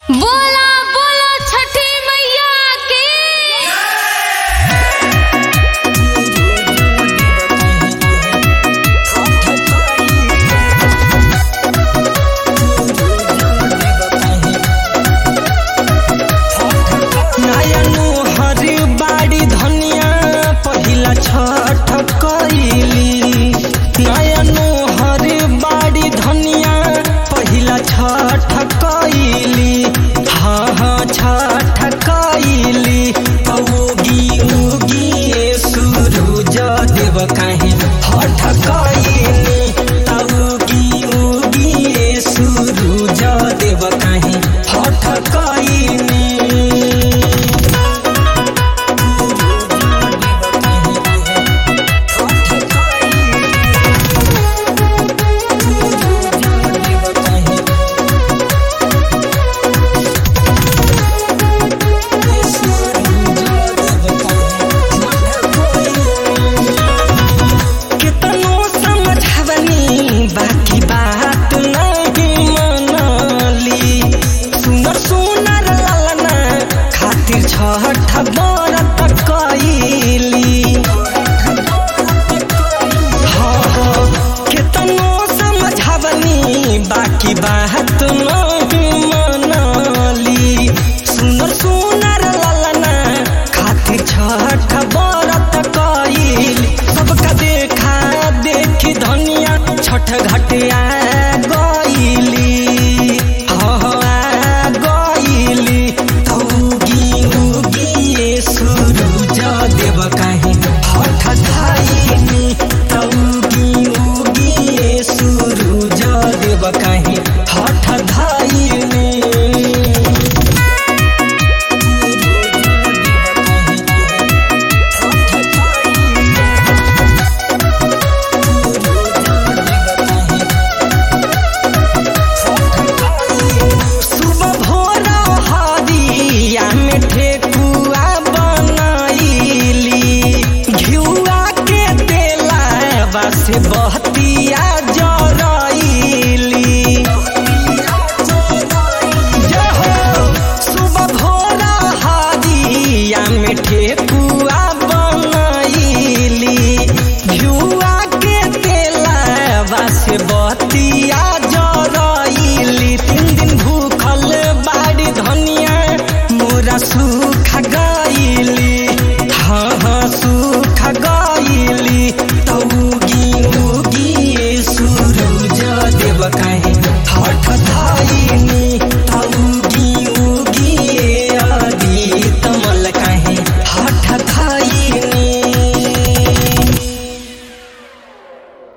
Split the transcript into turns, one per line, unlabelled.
बोला बोला छठी मैया की
नयनो हरी बाड़ी धनिया पहिला छठ कइली नयनो हरी बाड़ी धनिया पहिला छठ कइली हाँ हाँ छठ कइली उगी उगी ये सूरज देव काहे हठ कइली उगी उगी ये सूरज देव काहे हठ कइली